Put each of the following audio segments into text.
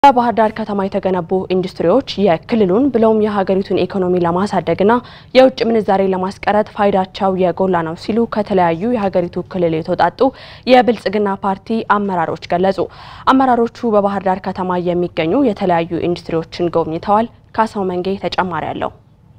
በባህር ዳር ከተማ የተገነቡ ኢንዱስትሪዎች የክልሉን ብለውም የሀገሪቱን ኢኮኖሚ ለማሳደግና የውጭ ምንዛሬ ለማስቀረት ፋይዳቸው የጎላ ነው ሲሉ ከተለያዩ የሀገሪቱ ክልል የተውጣጡ የብልጽግና ፓርቲ አመራሮች ገለጹ። አመራሮቹ በባህር ዳር ከተማ የሚገኙ የተለያዩ ኢንዱስትሪዎችን ጎብኝተዋል። ካሳው መንጌ ተጨማሪ አለው።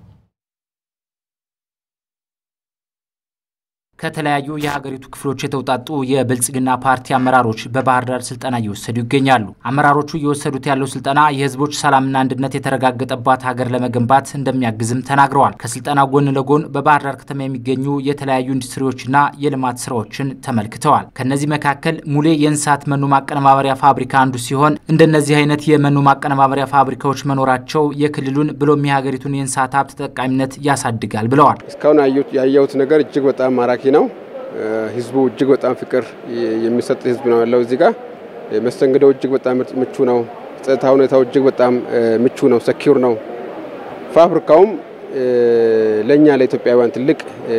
ከተለያዩ የሀገሪቱ ክፍሎች የተውጣጡ የብልጽግና ፓርቲ አመራሮች በባህር ዳር ስልጠና እየወሰዱ ይገኛሉ። አመራሮቹ እየወሰዱት ያለው ስልጠና የሕዝቦች ሰላምና አንድነት የተረጋገጠባት ሀገር ለመገንባት እንደሚያግዝም ተናግረዋል። ከስልጠናው ጎን ለጎን በባህር ዳር ከተማ የሚገኙ የተለያዩ ኢንዱስትሪዎችና የልማት ስራዎችን ተመልክተዋል። ከነዚህ መካከል ሙሌ የእንስሳት መኖ ማቀነባበሪያ ፋብሪካ አንዱ ሲሆን እንደነዚህ አይነት የመኖ ማቀነባበሪያ ፋብሪካዎች መኖራቸው የክልሉን ብሎም የሀገሪቱን የእንስሳት ሀብት ተጠቃሚነት ያሳድጋል ብለዋል። እስካሁን ያየሁት ነገር እጅግ በጣም ማራኪ ነው። ህዝቡ እጅግ በጣም ፍቅር የሚሰጥ ህዝብ ነው ያለው። እዚህ ጋር መስተንግዶው እጅግ በጣም ምቹ ነው። ጸጥታ ሁኔታው እጅግ በጣም ምቹ ነው፣ ሰኪውር ነው። ፋብሪካውም ለእኛ ለኢትዮጵያውያን ትልቅ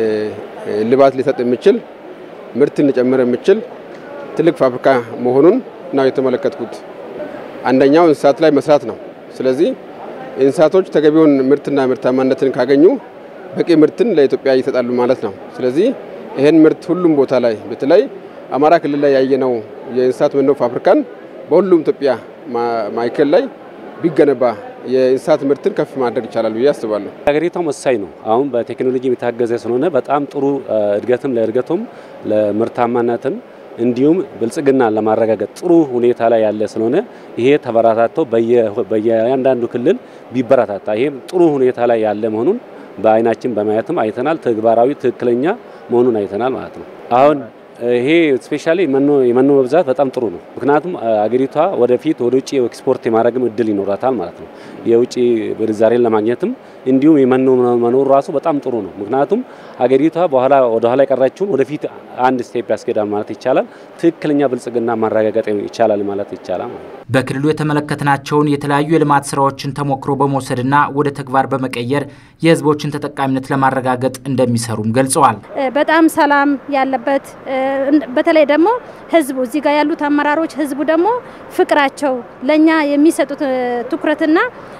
ልባት ሊሰጥ የሚችል ምርትን ሊጨምር የሚችል ትልቅ ፋብሪካ መሆኑን ነው የተመለከትኩት። አንደኛው እንስሳት ላይ መስራት ነው። ስለዚህ እንስሳቶች ተገቢውን ምርትና ምርታማነትን ካገኙ በቂ ምርትን ለኢትዮጵያ ይሰጣሉ ማለት ነው። ስለዚህ ይህን ምርት ሁሉም ቦታ ላይ በተለይ አማራ ክልል ላይ ያየነው የእንስሳት መኖ ፋብሪካን በሁሉም ኢትዮጵያ ማዕከል ላይ ቢገነባ የእንስሳት ምርትን ከፍ ማድረግ ይቻላል ብዬ አስባለሁ። ሀገሪቷም ወሳኝ ነው። አሁን በቴክኖሎጂ የታገዘ ስለሆነ በጣም ጥሩ እድገትም ለእድገቱም ለምርታማነትም እንዲሁም ብልጽግና ለማረጋገጥ ጥሩ ሁኔታ ላይ ያለ ስለሆነ ይሄ ተበራታቶ በየአንዳንዱ ክልል ቢበረታታ ይሄም ጥሩ ሁኔታ ላይ ያለ መሆኑን በአይናችን በማየትም አይተናል። ተግባራዊ ትክክለኛ መሆኑን አይተናል ማለት ነው። አሁን ይሄ ስፔሻሊ የመኖ መብዛት በጣም ጥሩ ነው። ምክንያቱም አገሪቷ ወደፊት ወደ ውጭ ኤክስፖርት የማድረግም እድል ይኖራታል ማለት ነው። የውጭ ምንዛሬን ለማግኘትም እንዲሁም የመኖ መኖሩ ራሱ በጣም ጥሩ ነው። ምክንያቱም አገሪቷ በኋላ ወደ ኋላ የቀራችውን ወደፊት አንድ ስቴፕ ያስኬዳል ማለት ይቻላል። ትክክለኛ ብልጽግና ማረጋገጥ ይቻላል ማለት ይቻላል። በክልሉ የተመለከትናቸውን የተለያዩ የልማት ስራዎችን ተሞክሮ በመውሰድና ወደ ተግባር በመቀየር የሕዝቦችን ተጠቃሚነት ለማረጋገጥ እንደሚሰሩም ገልጸዋል። በጣም ሰላም ያለበት በተለይ ደግሞ ህዝቡ እዚህ ጋር ያሉት አመራሮች ህዝቡ ደግሞ ፍቅራቸው ለእኛ የሚሰጡት ትኩረትና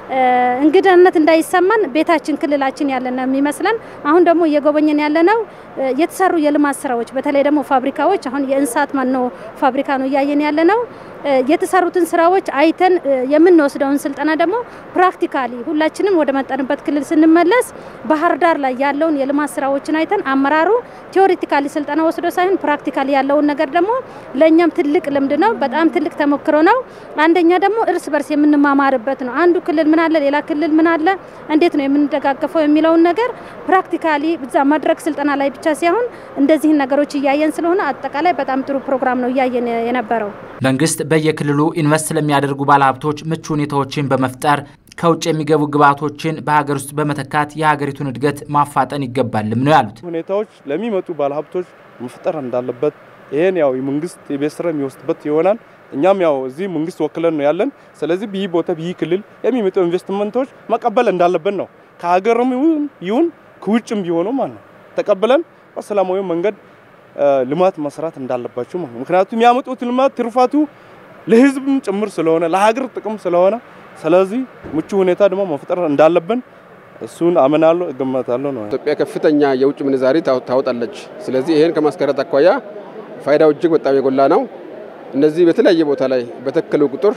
እንግዳነት እንዳይሰማን ቤታችን ክልላችን ያለና የሚመስለን አሁን ደግሞ እየጎበኘን ያለነው የተሰሩ የልማት ስራዎች በተለይ ደግሞ ፋብሪካዎች አሁን የእንስሳት መኖ ፋብሪካ ነው እያየን ያለነው። የተሰሩትን ስራዎች አይተን የምንወስደውን ስልጠና ደግሞ ፕራክቲካሊ ሁላችንም ወደ መጠንበት ክልል ስንመለስ ባህር ዳር ላይ ያለውን የልማት ስራዎችን አይተን አመራሩ ቴዎሪቲካሊ ስልጠና ወስዶ ሳይሆን ፕራክቲካሊ ያለውን ነገር ደግሞ ለእኛም ትልቅ ልምድ ነው። በጣም ትልቅ ተሞክሮ ነው። አንደኛ ደግሞ እርስ በርስ የምንማማርበት ነው። አንዱ ክልል ምን አለ፣ ሌላ ክልል ምን አለ፣ እንዴት ነው የምንደጋገፈው የሚለውን ነገር ፕራክቲካሊ ብዛ መድረክ ስልጠና ላይ ብቻ ሳይሆን እንደዚህን ነገሮች እያየን ስለሆነ አጠቃላይ በጣም ጥሩ ፕሮግራም ነው እያየን የነበረው። መንግስት በየክልሉ ኢንቨስት ለሚያደርጉ ባለሀብቶች ምቹ ሁኔታዎችን በመፍጠር ከውጭ የሚገቡ ግብዓቶችን በሀገር ውስጥ በመተካት የሀገሪቱን እድገት ማፋጠን ይገባልም ነው ያሉት። ሁኔታዎች ለሚመጡ ባለሀብቶች መፍጠር እንዳለበት ይሄን ያው መንግስት የቤት ስራ የሚወስድበት ይሆናል። እኛም ያው እዚህ መንግስት ወክለን ነው ያለን። ስለዚህ ብይ ቦታ ብይ ክልል የሚመጡ ኢንቨስትመንቶች መቀበል እንዳለብን ነው ከሀገርም ይሁን ከውጭም ቢሆኑ ማለት ነው ተቀብለን በሰላማዊ መንገድ ልማት መስራት እንዳለባቸው ማለት ነው። ምክንያቱም የሚያመጡት ልማት ትርፋቱ ለህዝብም ጭምር ስለሆነ ለሀገር ጥቅም ስለሆነ ስለዚህ ምቹ ሁኔታ ደግሞ መፍጠር እንዳለብን እሱን አምናለሁ፣ እገመታለሁ ነው። ኢትዮጵያ ከፍተኛ የውጭ ምንዛሪ ታወጣለች። ስለዚህ ይሄን ከማስቀረት አኳያ ፋይዳው እጅግ በጣም የጎላ ነው። እነዚህ በተለያየ ቦታ ላይ በተከሉ ቁጥር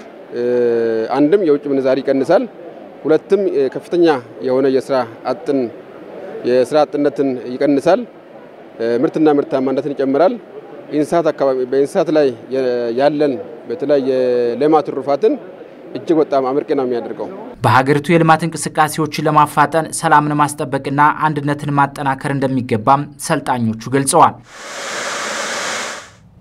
አንድም የውጭ ምንዛሪ ይቀንሳል፣ ሁለትም ከፍተኛ የሆነ የስራ አጥን የስራ አጥነትን ይቀንሳል፣ ምርትና ምርታማነትን ይጨምራል። እንስሳት አካባቢ በእንስሳት ላይ ያለን በተለይ የሌማት ትሩፋትን እጅግ በጣም አመርቂ ነው የሚያደርገው። በሀገሪቱ የልማት እንቅስቃሴዎችን ለማፋጠን ሰላምን ማስጠበቅና አንድነትን ማጠናከር እንደሚገባም ሰልጣኞቹ ገልጸዋል።